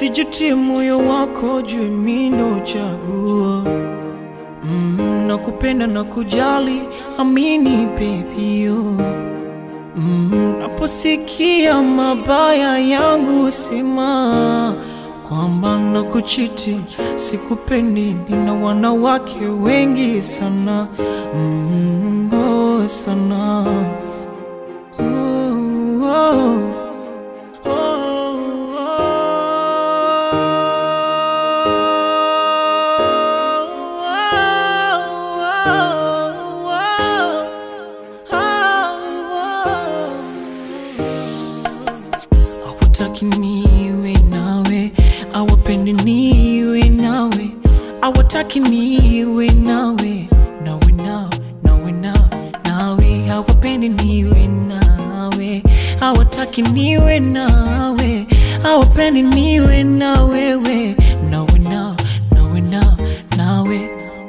usijutie moyo wako, jue mimi ndo chaguo mm, na kupenda na kujali, amini pepio mm, naposikia mabaya yangu sema kwamba na kuchiti sikupendi, nina wanawake wengi sana mm, oh, sana oh, oh. Hawataki niwe nawe, hawapendi niwe nawe, hawataki niwe nawe, nawe nao, nawe nao, nawe hawapendi niwe nawe, hawataki niwe nawe, hawapendi niwe na wewe, nawe nao, nawe nao, nawe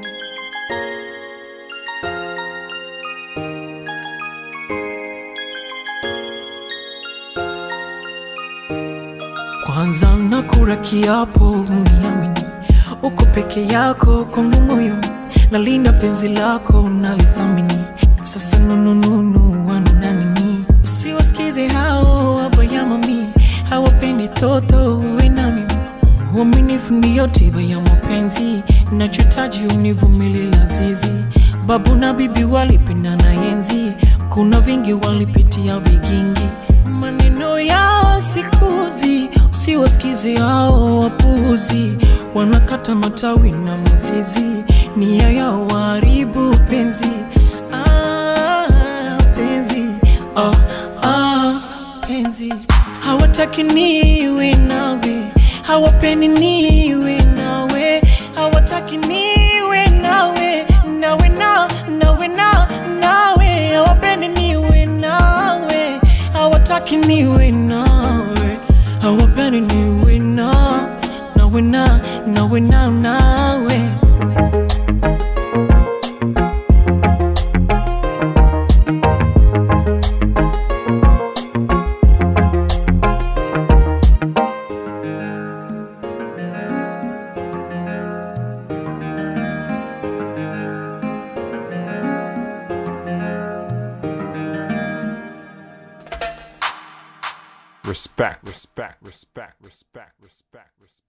Kwanza nakula kiapo uniamini, uko peke yako kwangu moyoni, nalinda penzi lako nalithamini. Sasa nunununu wana nini? Usiwasikize hao wabaya mami, hawapendi toto uwe na mimi. Uaminifu ndiyo tiba ya mapenzi, nachotaji univumilie lazizi. Babu na bibi walipendana enzi, kuna vingi walipitia vigingi, maneno yao sikuzi usiwasikize hao wapuzi, wanakata matawi na mizizi, nia yao waharibu penzi. Ah, penzi ah, ah, penzi hawataki niwe nawe, hawapendi niwe nawe, hawataki niwe nawe, nawe na nawe na nawe, hawapendi niwe nawe, hawataki niwe nawe hawapendi niwe na nawe na nawe na nawe Respect. Respect. Respect.